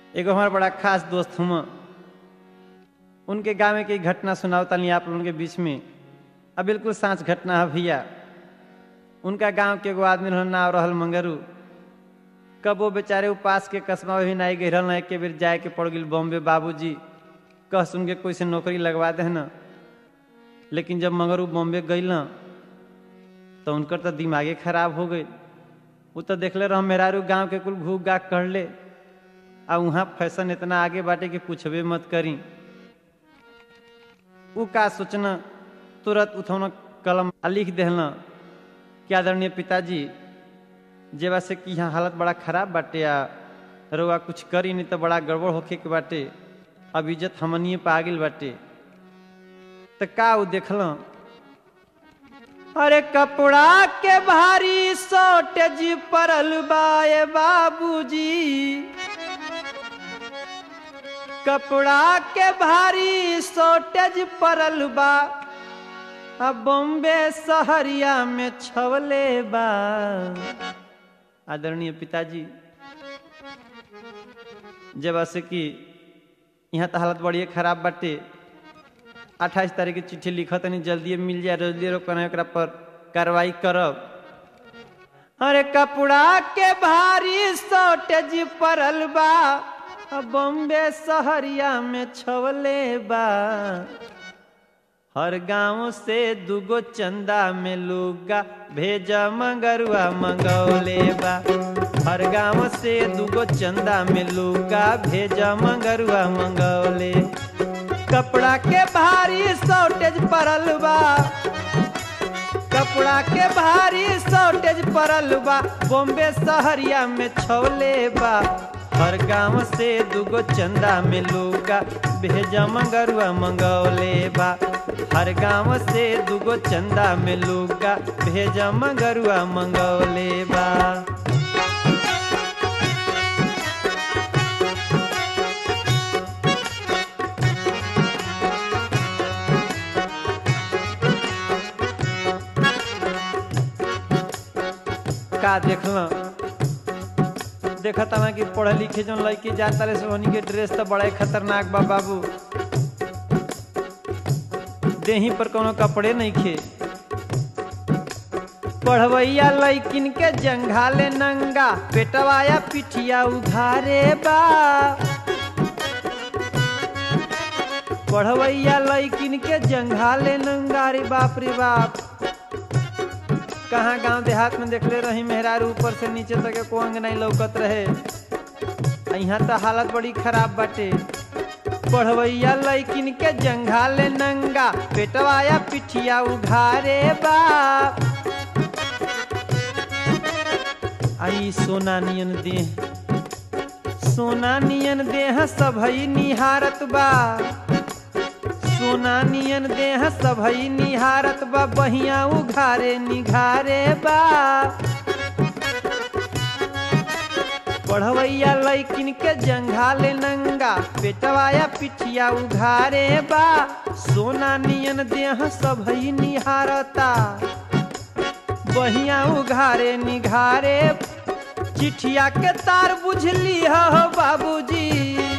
एगो हमारा बड़ा खास दोस्त हम उनके गाँव में की घटना सुनाओ तनी आप लोगों के बीच में अब बिल्कुल सांच घटना है भैया उनका गांव के एगो आदमी रहल नाव रहल मंगरू कब वो बेचारे उपास के कस्बा में भी नहीं गई रहल एक बेर जाए के पड़ गई बॉम्बे बाबूजी कह सुन के कोई से नौकरी लगवा दे न लेकिन जब मंगरू बॉम्बे गई न तो उनकर तो दिमागे खराब हो गई वो तो देखले रह मेहरारू गांव के कुल घूक गाक कर ले आ वहाँ फैशन इतना आगे बाटे कि पूछबे मत करी उ का सोचना तुरंत उठौना कलम आ लिख देहला कि आदरणीय पिताजी जेवा से कि यहाँ हालत बड़ा खराब बाटे आ रउआ कुछ करी नहीं तो बड़ा गड़बड़ होखे के बाटे अब इज्जत हमनिए पे आ गेल बाटे तो का उ देखल अरे कपड़ा के भारी शॉर्टेज पड़ल बाए बाबूजी कपड़ा के भारी शॉर्टेज पड़ल बा आ बॉम्बे शहरिया में छवले बा आदरणीय पिताजी जब से कि यहाँ तो हालत बड़ी खराब बाटे अट्ठाईस तारीख की चिट्ठी लिखत नहीं जल्दी मिल जाए जल्दी रोकना एकरा पर कार्रवाई करब अरे कपड़ा के भारी शॉर्टेज पड़ल बा बॉम्बे शहरिया में छवले बा हर गांव से दुगो चंदा में लुगा भेजा मंगरुआ मंगौले बा हर गांव से दुगो चंदा में लुगा भेजा मंगरुआ मंगौले कपड़ा के भारी शॉर्टेज पड़ल बा कपड़ा के भारी शॉर्टेज पड़ल बा बॉम्बे शहरिया में छवले बा हर गांव से दुगो चंदा में लुगा भेजा मंगरुआ मंगौले बा हर गांव से दुगो चंदा में लुगा भेजा मंगरुआ मंगौले बा का देखल देखता ना कि पढ़े लिखे जो लड़की जाता रहे सोहनी के ड्रेस तो बड़ा खतरनाक बा बाबू देही पर कोनो कपड़े नहीं खे पढ़वैया लैकिन के जंघाले नंगा पेटवाया पिठिया उघारे बा पढ़वैया लैकिन के जंघाले नंगा रे बाप रे बाप कहाँ गांव देहात में देखले रही मेहरारू ऊपर से नीचे तक को अंग नहीं लौकत रहे यहाँ तो हालत बड़ी खराब बाटे पढ़वैया लैकिन के जंघाले नंगा पेटवाया पिठिया उघारे बाप आई सोना नियन देह सोना नियन देह सबई निहारत बा सोना नियन देह सबई निहारत बा बहिया उघारे निघारे बा पढ़वैया लैकिन के जंघाले नंगा पेटवाया पिठिया उघारे बा सोना नियन देह सबई निहारता बहिया उघारे निघारे चिठिया के तार बुझली हो बाबूजी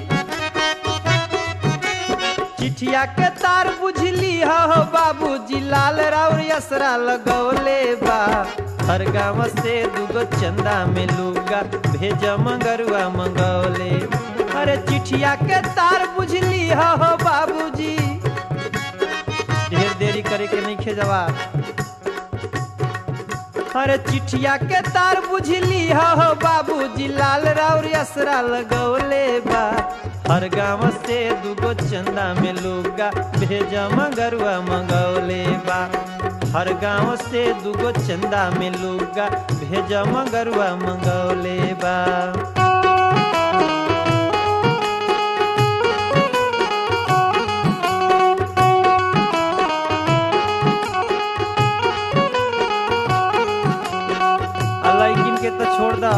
चिठिया के तार बुझली हो बाबूजी लाल राउर यसरा लगौले बा हर गाँव से दुगो चंदा में लुगा भेज मंगरुआ मंगौले अरे चिठिया के तार बुझली हो बाबूजी ढेर देरी करे के नहीं खेजवा अरे चिठिया के तार बुझली हो बाबूजी लाल राउर यसरा लगौले बा हर गाँव से दुगो चंदा में लुगा भेजा मंगरुआ मंगौले बा हर गाँव से दुगो चंदा में लुगा भेजा मंगरुआ मंगौले बा लैकिन के तो छोड़ द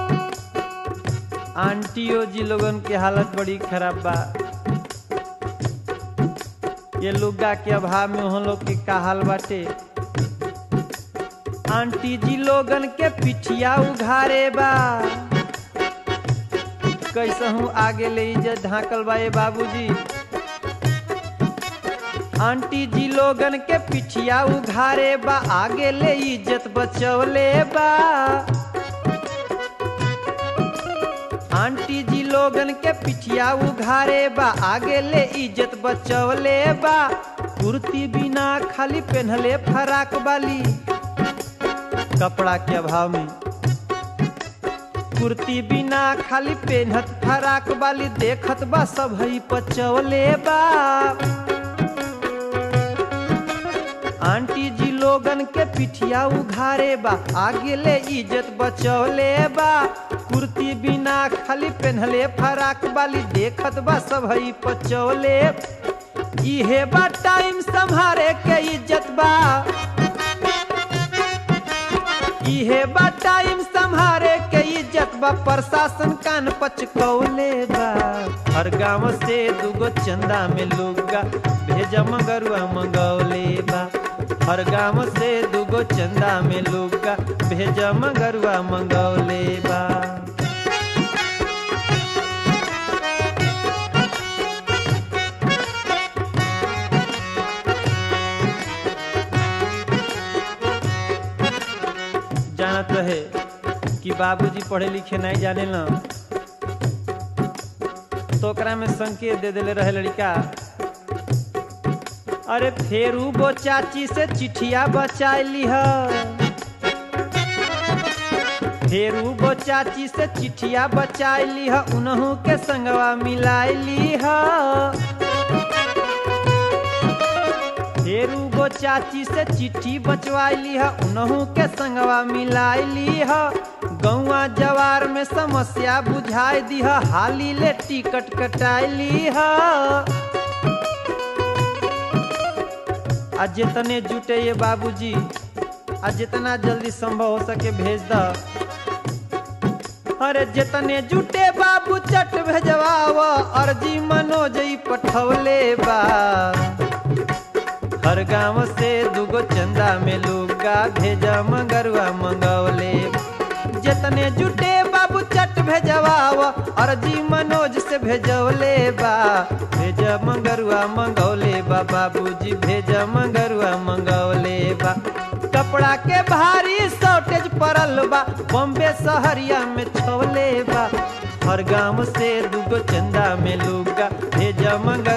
आंटियो जी लोगन के हालत बड़ी खराब बा ये लुगा के अभाव में हम लोग के का हाल बाटे आंटी जी लोगन के पिठिया उघारे बा कैसे हूँ आगे ले इज्जत ढाकल बा ये बाबूजी आंटी जी लोगन के पिछिया उघारे बा आगे ले इज्जत बचौले बा आंटी जी लोगन के पिछिया उघारे बा आगे ले इज्जत बचौले बा कुर्ती बिना खाली पहनले फराक वाली कपड़ा के अभाव में कुर्ती बिना खाली पेनहत फराक वाली देखत बा सब हई पचवले बा आंटी जी लोगन के पिठिया उघारे बा आगे ले इज्जत बचौले बा कुर्ती बिना खाली पेन्हले फराक वाली देखत बा सब हई पचौले इहे बा टाइम संभारे के इज्जत बा इहे बा टाइम संभारे के इज्जत बा प्रशासन कान पचकौले बा हर गांव से दुगो चंदा में लुगा भेजा मगरुआ मंगौले बा हर गांव से दुगो चंदा में लुगा भेजा मगरुआ मंगौले बा जानत रहे कि बाबूजी पढ़े लिखे नहीं जाने न तो ओकरा में संकेत दे देले रहे लड़का अरे फेरू वो चाची से चिठिया बचाई लिह फेरू वो चाची से चिठिया बचाई लिह उनहू के संगवा मिलाई लिह फेरू गो चाची से चिट्ठी बचवाई लीह उनहू के संगवा मिलाई लीह गौआ जवार में समस्या बुझाई दीह हाली ले टिकट कटाई लीह आज जितने जुटे ये बाबूजी आज जितना जल्दी संभव हो सके भेज द अरे जितने जुटे बाबू चट भेजवाव अर्जी मनोज ई पठौले बा हर गांव से दुगो चंदा में लुगा भेजा मंगरुआ मंगौले जितने जुटे बाबू चट भेजवाव अर्जी मनोज से भेजौले बा भेजा मंगरुआ मंगौले बा बाबूजी भेजा मंगरुआ मंगौले बा कपड़ा के भारी शॉर्टेज पड़ल बा बॉम्बे शहरिया में छोले बा हर गांव से दुगो चंदा में लुगा भेजा मंग